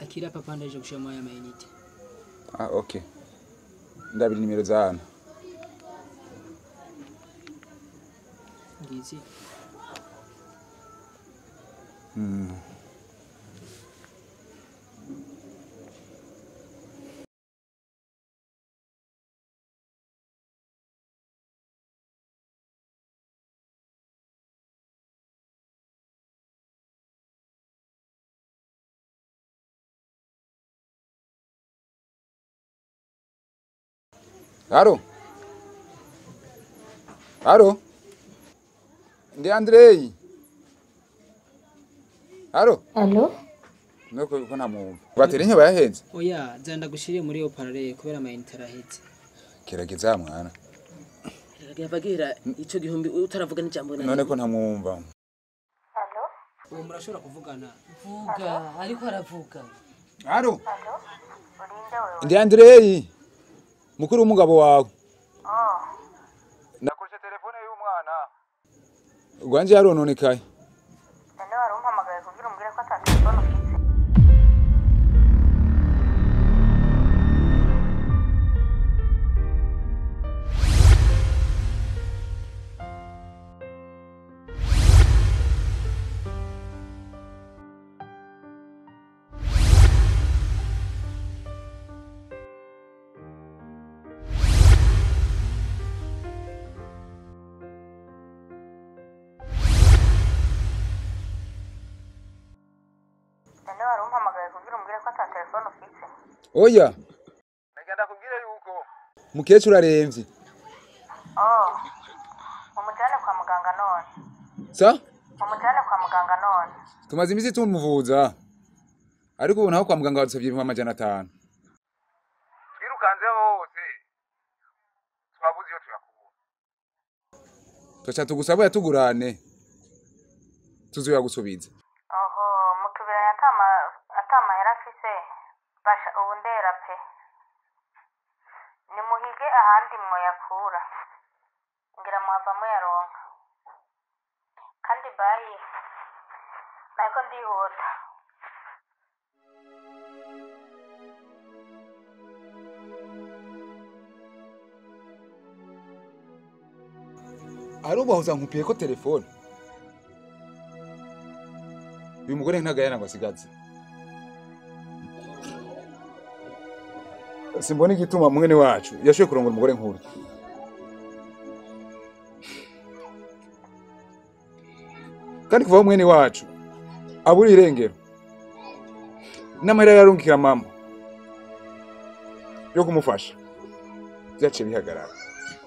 akira papa ndaje gushiramo aya mayinite ah okay ndabira nimero za hano ngizi haro haro ndi andrei haro Alo? nuko ko ntamwumva bateri nke bayahenze oya zanda gushire muri yo parallel kubera amayinite araheze gerageza mwana yabagira ico gihumbi utaravuga n'ijambo na none ko ntamwumva ubu murashobora kuvugana vuga ariko aravuga haro ndi andrei mukuru w'umugabo wawe nakoresha telefone y'umwana rwanje yarononekaye none wari umpamagaye kugira umbwire ko ata telefone ufite none wari umpamagaye kugira umbwire ko ata telefone ufite oya nagenda kubwira yuko mukecuru aremvye oh umujyane kwa muganga none sa umujyane kwa muganga none tumaze iminsi tumuvuza ariko ubu naho kwa muganga badusabye ibihumbi amajana atanu twirukanze hose twabuze iyo tuyakura tuca tugusaba yatugurane tuzoyagusubiza oho mutubiranye atama atamahera afise basha ubu ndera pe nimuhige ahandi mwoyakura ngira muhava muyaronka kandi bayi nariko ndihuta ari ubahuza nkupiye ko telefone uyu mugore ntagayana ngo asigaze simbona igituma mwene wacu yashoboye kurongora umugore nk'uru kandi kuva aho mwene wacu abura irengero n'amahera yarungikira mama yo kumufasha byaciye bihagarara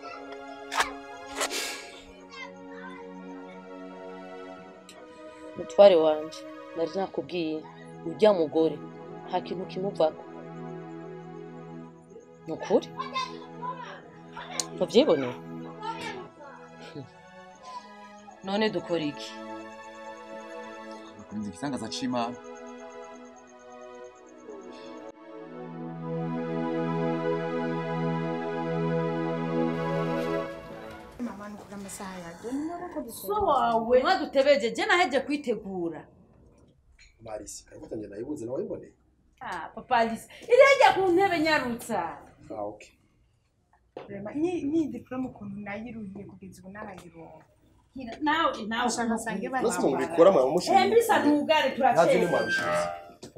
mutware wanje nari nakubwiye urya mugore nta kintu kimuvako ni ukuri ntubyiboneye none dukora iki Kurinda igitangaza c'Imana. so wawe mwadutebeje je naheje kwitegura marisi karafata njye nayibuze nawe wayiboneye ah papa alice irajya ku ntebe nyarutsa ah okay Rema, ni ni diplome ukuntu nayiruhiye kugeza ubu narayironka nawe nawe ushaka nsange Bose mu bari bikora mwaba mushinzwe eh mbisa ntugare ntabyo ni turaceza mwabishinzwe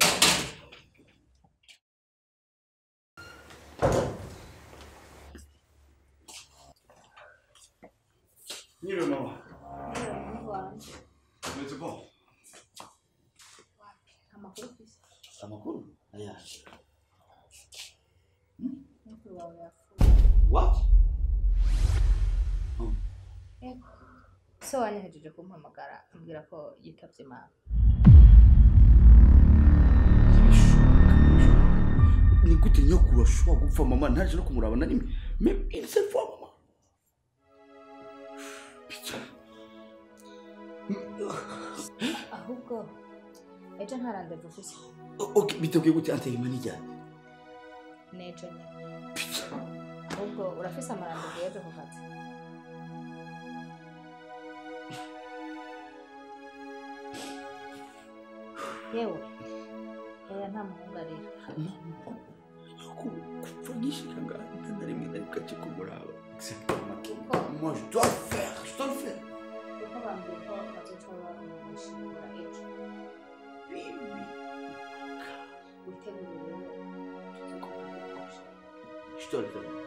Nyiri mama. Umeze bon? Amakuru? Ayaje. What? so wanyohejeje kumpamagara ambwira ko yitabye imana Ni gute nyokuru ashobora gupfa mama ntaje no kumuraba na rimwe? Même une seule fois mama. Putain. ahubwo ejo nta randevu ufise O- Ok, biteguye gute anteye imana ijyanye? n'ejo nyine ahubwo urafise amarandevu y'ejo ku kazi yewe oya nta muhungu arira kuva nyishika ngaha nta na rimwe nari gace kumuraba kuko moi je dois le faire je dois le faire kuko bambwiye ko bazoca bamushingura ejo oui oui witegure rero tuzomushingura je dois le faire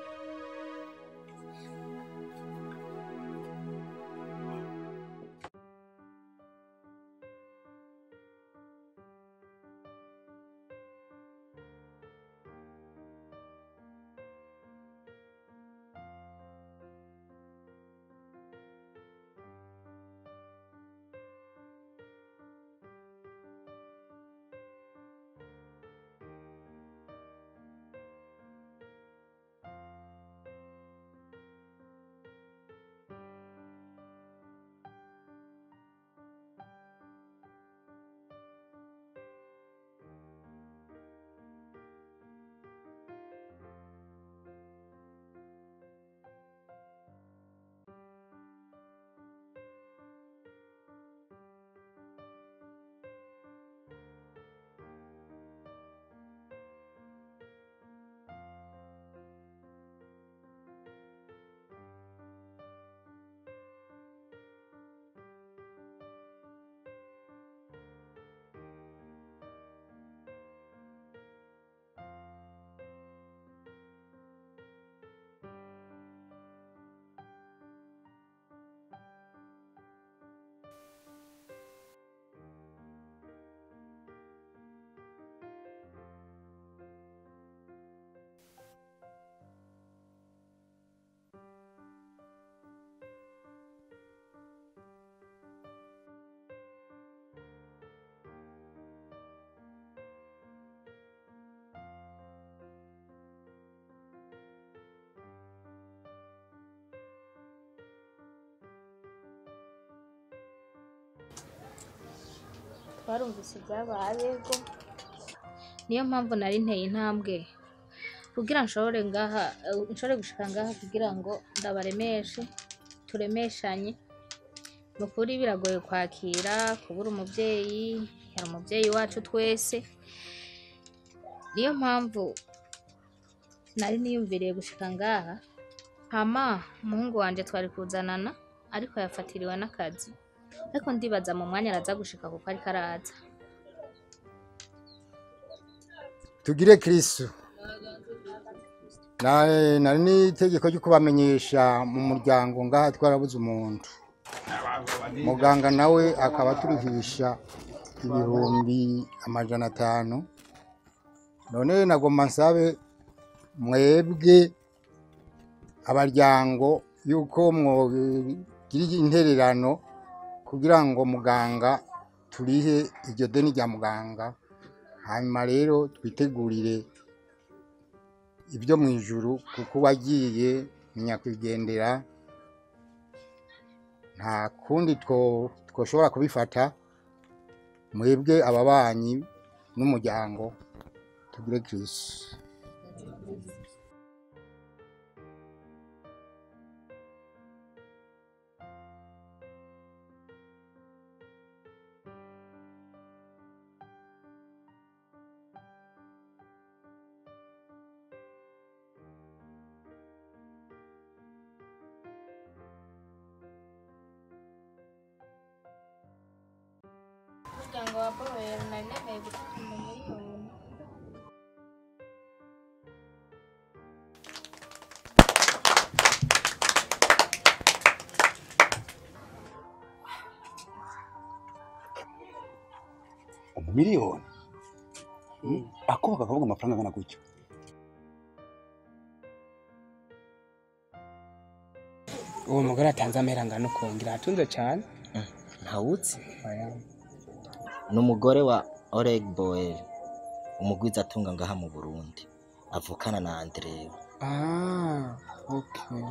twarumvise ibyabaye go niyo mpamvu nari nteye intambwe kugira nshobore ngaha eh, nshobore gushika ngaha kugira ngo ndabaremeshe turemeshanye ni ukuri biragoye kwakira kubura umubyeyi yari umubyeyi wacu twese niyo mpamvu nari niyumviriye gushika ngaha hama umuhungu wanje twari kuzanana ariko yafatiriwe n'akazi ariko ndibaza mu mwanya araza gushika kuko ariko araza tugire kristu Na- nari n'itegeko ryo kubamenyesha mu muryango ngaha twarabuze umuntu muganga nawe akaba aturihisha ibihumbi amajana atanu none nagomba nsabe mwebwe abaryango yuko mwogira intererano kugira ngo muganga turihe iryo deni rya muganga hanyuma rero twitegurire ibyo mu ijuru kuko uwagiye ni nyakwigendera nta kundi two- twoshobora kubifata mwebwe ababanyi n'umuryango tugire kirisi umuryango wa bohero nari nemeye gufata miliyoni umumiliyoni ako bakavuga amafaranga angana gutyo uwo mugore atanze amera angana ukongera atunze cyane ntawutse Oya. ni umugore wa Oleg Boel umugwiza atunga ngaha mu Burundi avukana na Andrew ah okay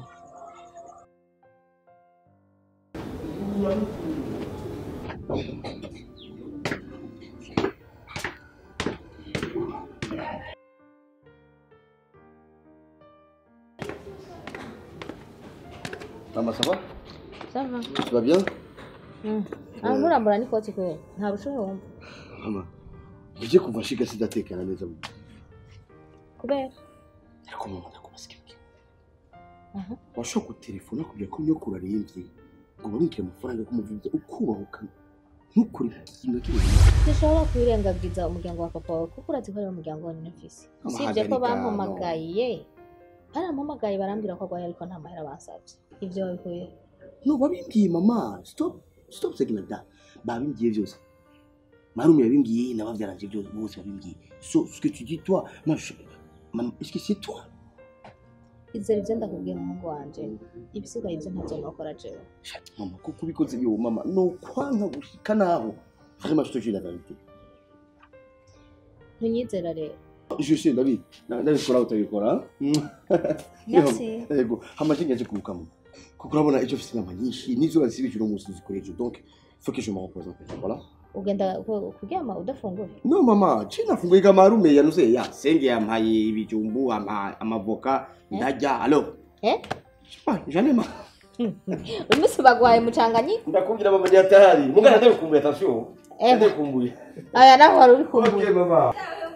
Mama, ça va sava Tu vas bien nkurambura n'ikoti kwe nta bushobozi wumva Mama, ije kuva nshika sidatekana neza mu mutwe. kubera ariko mama ndakubaza ikintu kimwe Aha. washobora gutelefona kugira ko nyokuru arembye ngo bamwikire amafaranga yo kumuvuza ukubahuka ntukore ikintu na kimwe dushobora kwirengagiza umuryango wa papa wawe kuko urazi ko ari umuryango wa nyinafisi usibye ko Amahagarika, bampamagaye barampamagaye barambwira ko arwaye ariko nta mahera bansabye ibyo babikuye no babimbwiye mama stop stop segina da babimbwiye byose marume yabimbwiye nababyaranje byose bose babimbwiye so ce que tu dis toi moi je maman est-ce que c'est toi izere ibyo ndakubwiye umuhungu wanje ibisigaye ibyo ntacyo nokora jewe mama kuko ubikoze yo mama no kwanga gushika naho vraiment je te jure la vérité ntunyizera rero je sais David ndabikora utabikora Merci. yego hamaje ngiye kubuka mama kuko urabona icyo mfite inama nyinshi n'izuba zisibije uno munsi zikoresha donc faut que je me repose en fait voilà ugenda ku- kuryama udafunguye no mama china funguye kamarume yanuze ya senge yampaye ibijumbu ama- amavoka ndarya alo eh janema uyu munsi bagwaye mucanganyi ndakubwira mama ndi hatari mugana ndabikumbuye attention Eh. ndabikumbuye aya naho wari uri kumbuye okay mama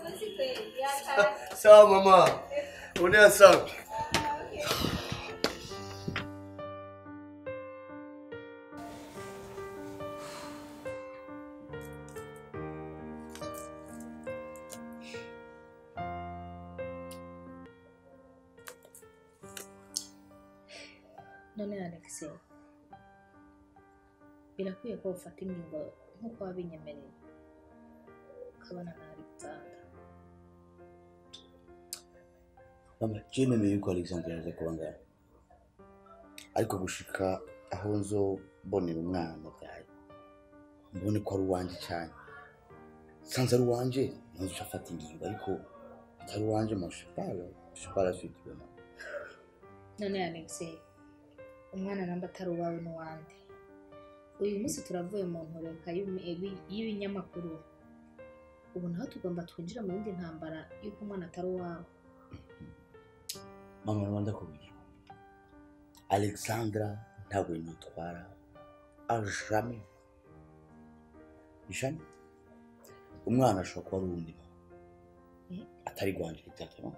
sawa mama unea sawa none alex birakwiye ko ufata ingingo nk'uko wabinyemereye ukabona na alexander mama je nemeye yuko alexandre yaje kuba ngaho ariko gushika aho nzobonera umwana byaye mbone ko ari uwanje cyane sanze ari uwanje nzi uca afata ingingo ariko atari uwanje mo je parle je parle la suite vraiment none alex umwana namba atari uwawe n'uwande uyu munsi turavuye mu ntureka y'ibimi- ibi- y'ibinyamakuru ubu naho tugomba twinjira mu yindi ntambara y'uko umwana atari uwawe mama rwanda kubiri alexandra ntabwo nitwara ajame jame umwana ashobora kuba ari uwundi muntu atari rwanje exactement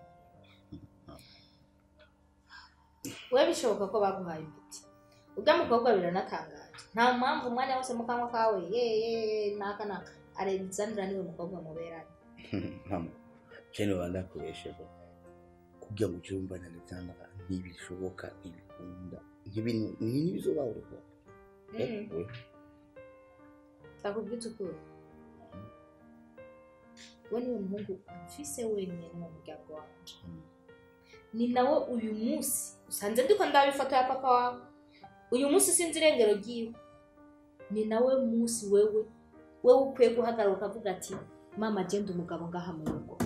we bishoboka ko baguhaye imiti ubwo mukobwa biranatangaje nta mpamvu umwanya wose mu kanwa kawe yeye naka naka alexandra niwe mukobwa muberanye mama jene bandakoresheje kugira ngo ujye wumva na alexandra ntibishoboka ntibikunda ntibintu ntibizobaho rwose Mm. Takubwita ukuri we niwe muhungu mfise wenyine mu muryango wanje ni nawe uyu munsi usanze ndiko ndaba ifoto ya papa wawe uyu munsi sinzi irengero ryiwe ni nawe munsi wewe wewe ukwiye guhagarara ukavuga ati mama genda umugabo ngaha mu rugo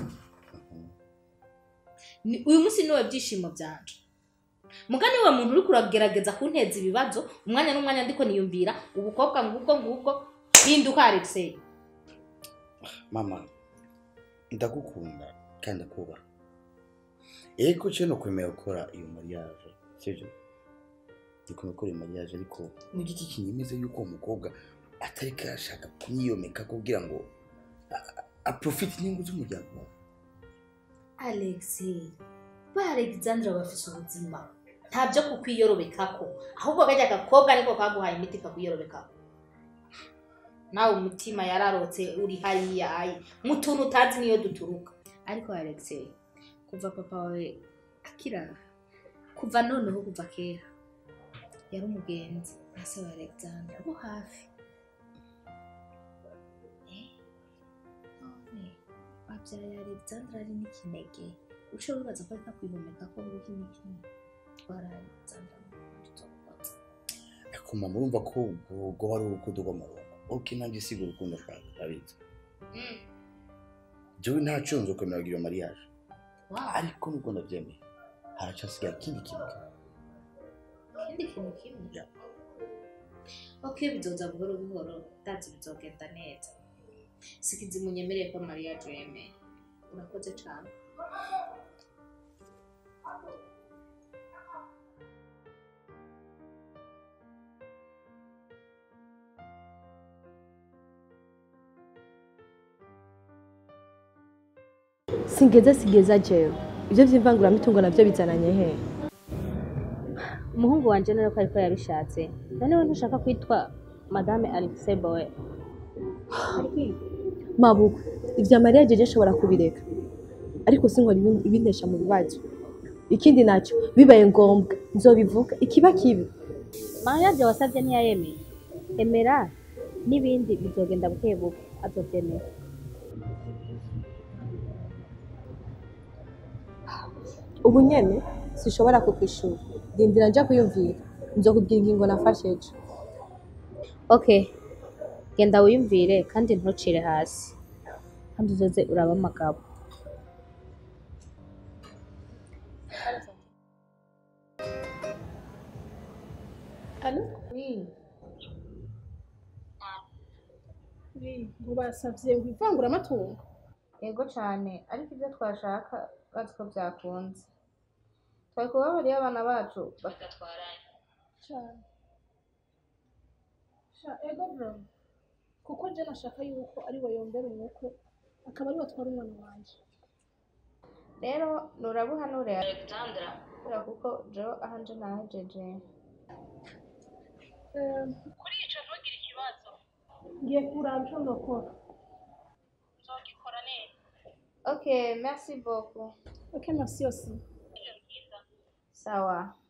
Ni- uyu munsi niwe byishimo byanje muga niwe muntu uri kuragerageza kunteza ibibazo umwanya n'umwanya ndiko niyumvira ubukobwa ngubwo ngubwo hinduka alexei mama ndagukunda kandi ndakubaha ego cyo no kwemera gukora iyo mariage sibyo ndikumva gukora iyo mariage ariko ni igiki kinyemeza yuko uwo mukobwa atari kashaka kumwiyomeka kugira ngo a- a- aprofite inyungu z'umuryango wawe alexei ba alexandra bafise ubuzima nta byo kukwiyorobekako ahubwo kajya agakobwa niko kaguhaye imiti kakwiyorobekako nawe umutima yararotse uri hariya ayi mu tuntu utazi niyo duturuka ariko alexei kuva papa wawe akirara kuva noneho kuva kera yari umugenzi na se wa alexandra bo hafi Eh, none wabyaye alexandra ari n'ikinege uce wibaza ko ari kakwihumeka ko nguki n'ikini twara alexandra ariko mama urumva ko ubwo wari urukundo rw'amarongo ok nanjye siga urukundo ashaka arabizi jewe ntacyo nzo kwemera iyo mariage ariko nubwo ndabyemeye haracyasigaye ikindi kintu ikindi kintu kimwe ok bizoza buhoro buhoro ndazi bizogenda neza sikizi munyemereye ko mariya yemeye urakoze cyane singeza sigeza jewe ibyo by'imvanguramitungo nabyo bizananye he umuhungu wanje none ko ariko yabishatse noneho ntushaka kwitwa madame Alexei Bowe mabuko ibya mariya jeje ashobora kubireka ariko sinkora ibi- ibintesha mu bibazo ikindi nacyo bibaye ngombwa nzobivuga ikiba kibi mariage wasabye ntiyayemeye emera n'ibindi bizogenda buke buke azobyemera ubu nyene sishobora kukwishura rindira nja kuyumvira nzokubwira ingingo nafashe ejo okay genda wiyumvire kandi ntucire hasi kandi uzoze uraba amagabo Alo? Oui. Oui, ngo basavye ngo ivanguramatungo. yego cyane ariko ibyo twashaka bazi ko byakunze twari kubabariye abana bacu bagatwaranye Cyane. Sha ego bro. Kuko je nashaka yuko ari we yombera umukwe akaba ari we atwara umwana wanje. rero nurabuhanure alexandra kubera kuko jo ahanje nahejeje Eh, kuri ico ntugire ikibazo. Ngiye kuraba ico ndokora. Nzogikora neza. okay merci beaucoup Ok, merci aussi. sawa